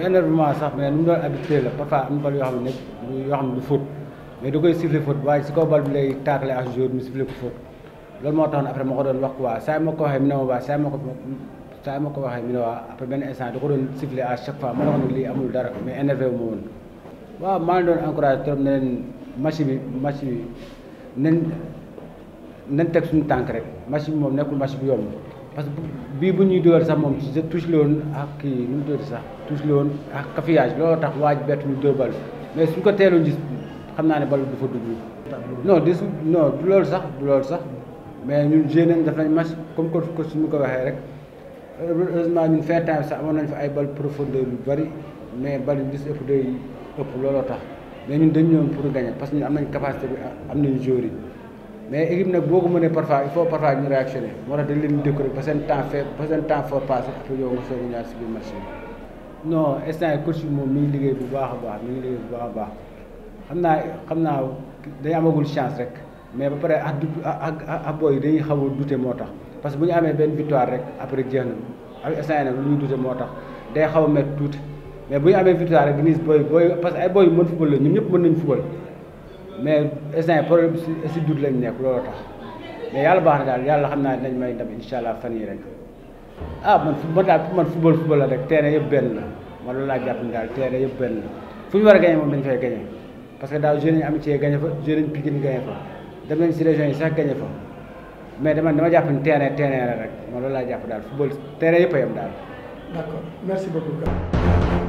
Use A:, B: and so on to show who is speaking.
A: énervement sax mais nu mu doon habitué la parfois am na bal yoo xam ne nekk yoo xam ne du faute mais da koy siffler faute waaye si kaw bal bi lay taakale ak joueur mu siffler ko faute loolu moo tax ne après ma ko doon wax quoi saa yi ma ko waxee mi ne ma waa saa yi ma ko saa yi ma ko waxee mi ne waa après benn instant da ko doon siffler à chaque fois ma ne ko nag lii amul dara mais énervé wu ma woon waaw maa ngi doon encouragé trop ne leen match bi match bi nañ nañ teg suñu tànk rek match bi moom nekkul match bu yomb parce que bii bu ñuy dugal sax moom ci touche la woon ak kii nu mu tudd sax touche la woon ak cafouillage looloo tax waaj bett ñu dóor bal mais suñ ko teeloon gis xam naa ne bal du fa dugg non dis non du loolu sax du loolu sax mais ñun joué nañ def nañ match comme que ko suñu ko waxee rek heureusement ñun fin temps sax amoon nañ fa ay bal profondeur yu bari mais bal yu gis ëpp day ëpp looloo tax mais ñun dañu ñëwoon pour gagner parce que ñun am nañ capacité bi am nañ joueurs yi mais équipe nag boo ko mënee parfois il faut parfois ñu réactionner moo tax dañ leen di décorer ba seen temps fait ba seen temps fort passé après yow nga soog a ñaar si biir match bi non instant yi coach bi moom mi ngi liggéey bu baax a baax mi ngi liggéey bu baax a baax xam naa xam naa dañu amagul chance rek mais ba pare ak du ak ak booy yi dañuy xaw a douter moo tax parce que bu ñu amee benn victoire rek après jeex na ak instant yi nag lu ñuy douter moo tax day xaw a métti tuuti mais bu ñu amee victoire rek gis booy booy parce que ay booy yu mën football la ñun ñëpp mën nañu football mais instant yi problème si si dut lañ nekk looloo tax mais yàlla baax na daal yàlla xam naa dinañ may ndam incha allah fan yii rek ah man fu man daal pour man football football la rek terrain yëpp benn la man loolu laa jàpp ni daal terrain yëpp benn la fu ñu war a gagné moom dañ fay gagné parce que daaw jeunes yi amitié gagné fa jeunes yi Pikine gagné fa dem nañ si région yi sax gagné fa mais dama dama jàpp ni terrain terrain la rek man loolu laa jàpp daal football terrain yëpp a yem daal.
B: d'accord merci beaucoup.